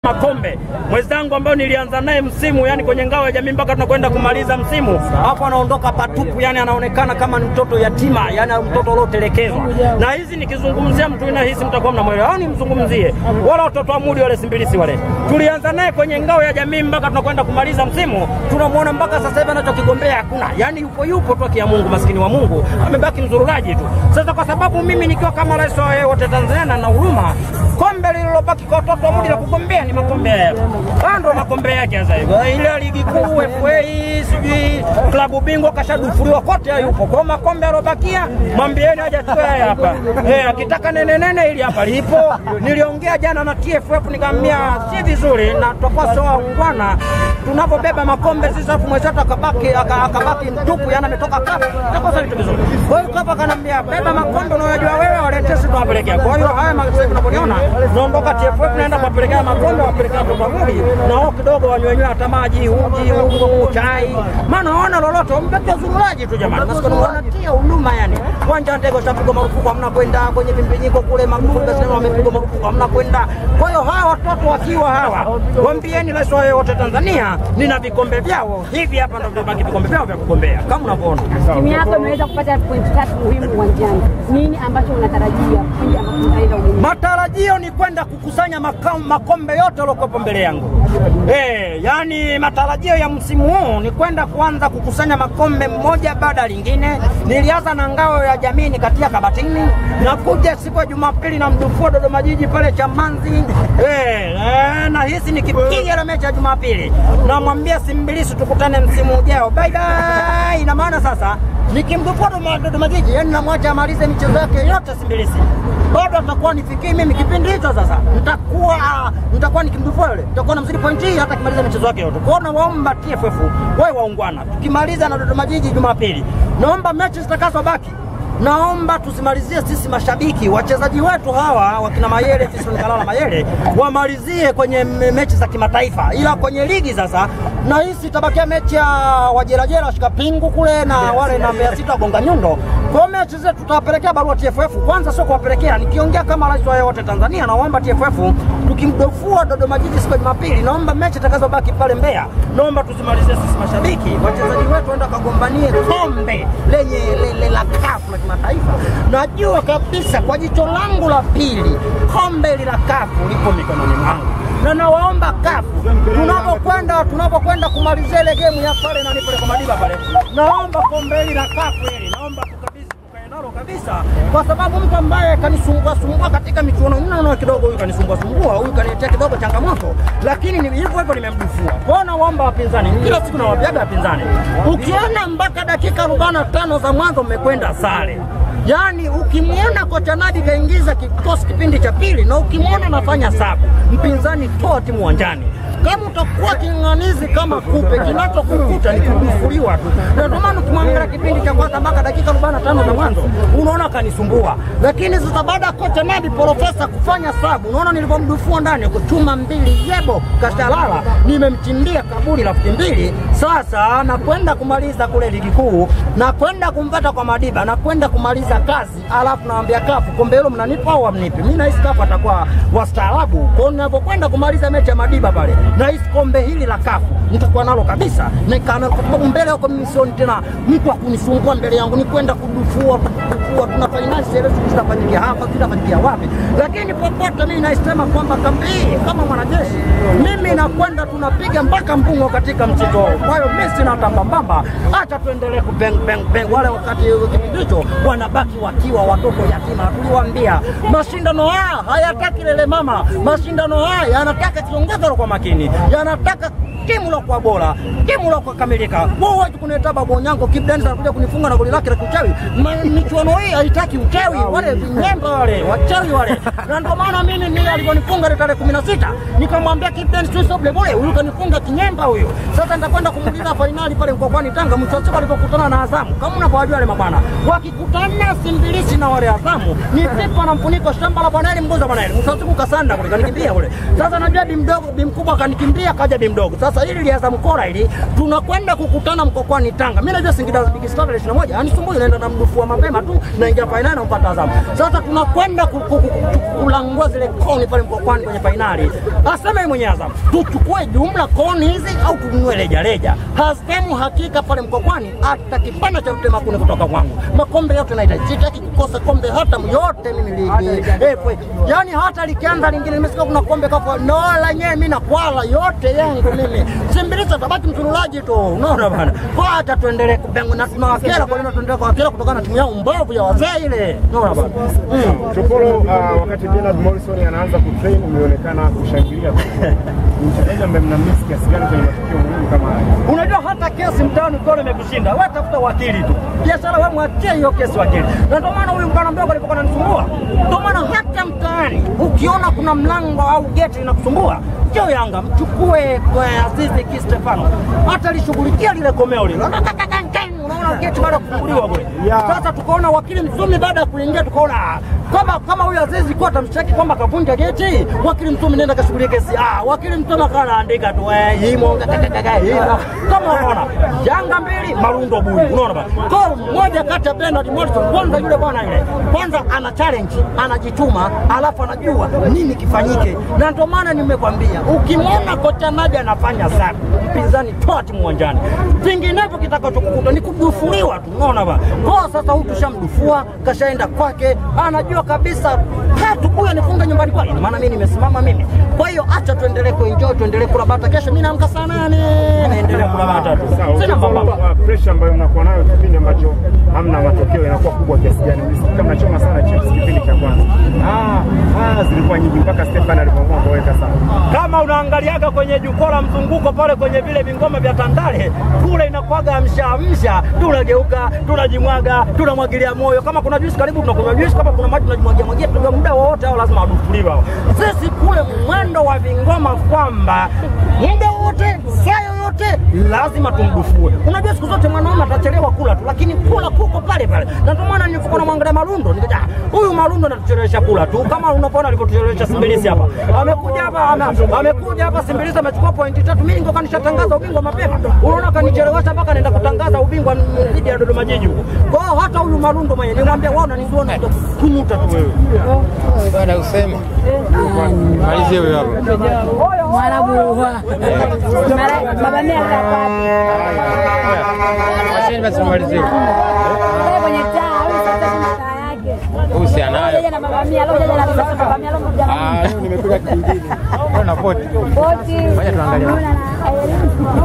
Makombe mwenzangu ambayo nilianza naye msimu yani kwenye ngao ya jamii mpaka tunakwenda kumaliza msimu, hapo anaondoka patupu, yani anaonekana kama ni mtoto yatima, yani mtoto uliotelekezwa. Na hizi nikizungumzia mtu ina hisi mtakuwa mnamwelewa, au nimzungumzie wala watoto wa mudi wale simbilisi wale, tulianza naye kwenye ngao ya jamii mpaka tunakwenda kumaliza msimu, tunamwona mpaka sasa hivi anachokigombea hakuna, yani yupo yupo tu kia Mungu, maskini wa Mungu amebaki mzururaji tu. Sasa kwa sababu mimi nikiwa kama rais wa wote Tanzania na huruma kombe lililobaki kwa watoto wa mudi la kugombea ni makombe haya haya ndo makombe yake sasa hivi. Ile ligi kuu FA, sijui klabu bingwa kashadufuliwa kote, hayupo kwa makombe alobakia, mwambieni aje achukue haya hapa. Eh, akitaka nene nene ili hapa lipo. Niliongea jana na TFF nikamwambia si vizuri na tutakuwa sio waungwana tunapobeba makombe sisi, afu mwenzetu akabaki aka- akabaki mtupu, yana ametoka kafu, itakuwa sio vitu vizuri. Kwa hiyo kapa kanambia beba makombe unayojua wewe, walete sisi tunawapelekea. Kwa hiyo haya sasa hivi tunavyoniona, tunaondoka TFF naenda kuwapelekea makombe, wapelekea watoto wa mudi na wao kidogo wanywenywe hata maji, uji, ungo, chai, maana hawana lolote, wamebaki zururaji tu jamani, maskini wanatia huduma yani. Uwanja wa ndege ushapigwa marufuku, hamna kwenda kwenye vimbinyiko kule, makombe sasa wamepigwa marufuku, hamna kwenda. Kwa hiyo hawa watoto wakiwa hawa, waambieni rais wa wote Tanzania, nina vikombe vyao hivi hapa, ndio vibaki vikombe vyao vya kugombea kama unavyoona. Timu yako imeweza kupata pointi tatu muhimu uwanjani. Nini ambacho unatarajia pindi ambapo mtaenda ugenini? Matarajio ni kwenda kukusanya makao, makombe yote yaliokuwepo mbele yangu. Eh, yani matarajio ya msimu huu ni kwenda kuanza kukusanya makombe mmoja baada ya lingine. Nilianza na ngao ya jamii nikatia kabatini, na kuja siku ya Jumapili na mdufua Dodoma Jiji pale Chamanzi. Eh, eh, na hisi nikipiga ile mechi ya Jumapili, namwambia Simbilisi tukutane msimu ujao. Bye bye. Ina maana sasa nikimdufua Dodoma- Dodoma Jiji, yani namwacha amalize michezo yake yote Simbilisi bado atakuwa nifikii mimi kipindi hicho. Sasa nitakuwa nitakuwa nikimdufua yule, nitakuwa namzidi pointi hii hata kimaliza michezo yake yote. Kwa hiyo nawaomba TFF wawe waungwana, tukimaliza na Dodoma Jiji Jumapili, naomba mechi zitakazobaki naomba tusimalizie sisi mashabiki, wachezaji wetu hawa wakina Mayele, Fiston Kalala Mayele wamalizie kwenye me- mechi za kimataifa, ila kwenye ligi sasa na hisi itabakia mechi ya wajerajera washika pingu kule na wale na Mbeya City wagonga nyundo. Kwa hiyo mechi zetu tutawapelekea barua TFF, kwanza sio kuwapelekea, nikiongea kama rais wa wote Tanzania, naomba TFF tukimdofua Dodoma Jiji siku ya Jumapili, naomba mechi itakazobaki pale Mbeya, naomba tusimalizie sisi mashabiki, wachezaji wetu waenda kagombanie kombe lenye lele la kafu la kimataifa. Najua kabisa kwa jicho langu la pili kombe hili la kafu lipo mikononi mwangu na nawaomba kafu tunapokwenda tunapokwenda kumalizia ile game ya pale na nipele kwa Madiba pale, naomba kombe hili la kafu hili naomba tukabidhi tukae nalo kabisa, kwa sababu mtu ambaye kanisumbua sumbua katika michuano naona kidogo, huyu kanisumbua sumbua, huyu kaniletea kidogo changamoto, lakini ni hivyo hivyo nimemdufua. Kwa hiyo nawaomba wapinzani, kila siku nawaambiaga wapinzani, ukiona mpaka dakika 45 za mwanzo mmekwenda sare Yaani ukimwona kocha Nadi kaingiza kikosi kipindi cha pili na ukimwona nafanya sabu, mpinzani toa timu uwanjani. Kama utakuwa king'anizi kama kupe, kinachokukuta ni kudufuliwa tu. Na ndio maana ukimwangalia kipindi cha kwanza mpaka dakika 45 za mwanzo unaona kanisumbua, lakini sasa baada ya kocha Nadi profesa kufanya sabu, unaona nilivyomdufua ndani kuchuma mbili yebo kashalala, nimemchimbia kaburi rafiki mbili. Sasa nakwenda kumaliza kule ligi kuu, nakwenda kumpata kwa Madiba, nakwenda kumaliza kazi, alafu nawambia kafu, kombe hilo mnanipa au hamnipi? Mimi nahisi kafu atakuwa wastaarabu. Kwa hiyo ninapokwenda kumaliza mechi ya Madiba pale, nahisi kombe hili la kafu nitakuwa nalo kabisa, nikana kwa sababu mbele yako mimi sioni tena mtu akunisumbua mbele yangu, ni kwenda kudufua kudufua. Tuna fainali sielewi zitafanyikia hapa, zitafanyikia wapi, lakini popote mimi naisema kwamba kambi hii kama mwanajeshi, mimi nakwenda tunapiga mpaka mbungo katika mchezo huu. Kwa hiyo mimi sina tambambamba, acha tuendelee kubeng beng beng. Wale wakati kipindi hicho wanabaki wakiwa watoto yatima. Tuliwaambia mashindano haya hayataki lele mama, mashindano haya yanataka kiongozi kwa makini, yanataka timu lokuwa bora, timu lokuwa kamilika. Wewe huwezi kunileta babu Onyango Kip Dennis anakuja kunifunga na goli lake la kiuchawi. Ma- Michuano hii haitaki uchawi, wale vinyemba wale wachawi wale, na ndio maana mimi ni alivyonifunga ile tarehe 16 nikamwambia Kip Dennis tu stop bole, huyu kanifunga kinyemba huyo. Sasa nitakwenda kumuuliza fainali pale mkokwani Tanga, mwisho wa siku alipokutana na Azamu, kama unavyowajua wale mabwana, wakikutana Simbilisi na wale Azamu ni pipa na mfuniko, shamba la Bwana Eli, mgoza Bwana Eli, mwisho wa siku kasanda kule, kanikimbia kule. Sasa najua bi mdogo bi mkubwa akanikimbia kaja bi mdogo. Sasa hili lianza mkora hili, tunakwenda kukutana mkokwani Tanga. Mimi najua Singida Big Star tarehe 21, yani sumbui naenda na mdufua mapema tu naingia fainali nampata Azam. Sasa tunakwenda ku- ku- ku- kulangua zile koni pale mkokwani kwenye fainali. Asema yeye mwenyewe Azam, tuchukue jumla koni hizi au tununue reja reja. Hasemu hakika pale mkokwani hata kipande cha mtema kuni kutoka kwangu. Makombe yote nahitaji. Sitaki kukosa kombe hata yote mimi ligi. Eh, kwe. Yaani hata likianza lingine nimesikia kuna kombe kafa no lenyewe mimi na kwala yote yangu mimi. Simbilisa tabaki msululaji tu. Unaona bana. Kwa hata tuendelee kubenga na tunawakera kwa nini tuendelee kuwakera kutokana na timu yao mbovu ya wazee ile. Unaona bana. Mm. Chopolo, uh, wakati Bernard Morrison anaanza kutrain umeonekana kushangilia. Ni mchezaji ambaye mnamisi kiasi gani kwenye matukio muhimu kama haya? Unajua hata kesi mtaani ukiona imekushinda, wewe tafuta wakili tu. Biashara wewe mwachie hiyo kesi wakili. Na ndio maana huyu bwana mdogo alipokuwa ananisumbua. Ndio maana hata mtaani ukiona kuna mlango au geti linakusumbua, njoo Yanga mchukue kwa Azizi Ki Stefano. Hata lishughulikia lile komeo lile. Unaona geti baada ya kufunguliwa kule. Yeah. Sasa tukaona wakili Msumi baada ya kuingia tukaona ah, kama kama huyu Azizi kwa tamshtaki kwamba kavunja geti, wakili Msumi nenda kashughulia kesi. Ah, wakili Msumi akawa anaandika tu eh, himo kakakaka himo. Kama unaona Yanga mbili Marundo bui. Unaona bana. Kwa mmoja kati ya Bernard Morrison kwanza yule bwana yule. Kwanza ana challenge, anajituma, alafu anajua nini kifanyike. Na ndio maana nimekwambia ukimwona kocha Nabi anafanya sana, mpinzani toa timu uwanjani. Vinginevyo kitakachokukuta ni kudufuliwa tu. Unaona bana. Kwa sasa huyu tushamdufua, kashaenda kwake, anajua kabisa tatu huyu anifunga nyumbani kwake. Ina maana mimi nimesimama mimi. Kwa hiyo acha tuendelee kuenjoy, tuendelee kula bata. Kesho mimi naamka saa nane, naendelea kula bata tu. Sawa, Sina Chopolo, mambo. uh, pressure ambayo mnakuwa nayo kipindi ambacho hamna matokeo inakuwa kubwa kiasi gani? Mlisikika mnachoma sana chips kipindi cha kwanza. Ah, ah, zilikuwa nyingi mpaka Stefan alipoamua kuweka sana. kama unaangaliaga kwenye jukwaa la mzunguko pale kwenye vile vingoma vya Tandale kule inakwaga amsha amsha, tunageuka tunajimwaga, tunamwagilia moyo. Kama kuna juisi karibu tunakunywa juisi, kama kuna maji tunajimwagia mwagia, tunaga muda wowote au lazima wadufuliwe hao. Sisi kule mwendo wa vingoma kwamba muda wote saa yoyote lazima tumdufue. Unajua siku zote mwanaume atachelewa kula tu, lakini kula kuko pale pale, na ndio maana nilipokuwa namwangalia Marundo nikaja, "Ah, huyu Marundo anatuchelewesha kula tu, kama unapoona alivyotuchelewesha Simbilisi hapa. Amekuja hapa ame- amekuja hapa Simbilisi amechukua pointi tatu, mimi ningekuwa nishatangaza ubingwa mapema. Unaona kanichelewesha mpaka naenda kutangaza ubingwa dhidi ya Dodoma Jiji huko. Kwa hiyo hata huyu Marundo mwenyewe nimwambia, wewe unanijua na kunuta tu wewe. baada ya kusema malizie huyo hapo. Mwarabu wa Mara- baba mia kwa Wacheni basi tumalizie. Wewe kwenye taa au sasa kuna taa yake. Huyu si anayo. Leo na baba mia, leo jaja na sasa baba mia, leo mmoja Ah, leo nimekuja kingine. Leo na poti. Boti. Ngoja tuangalie. Unaona na-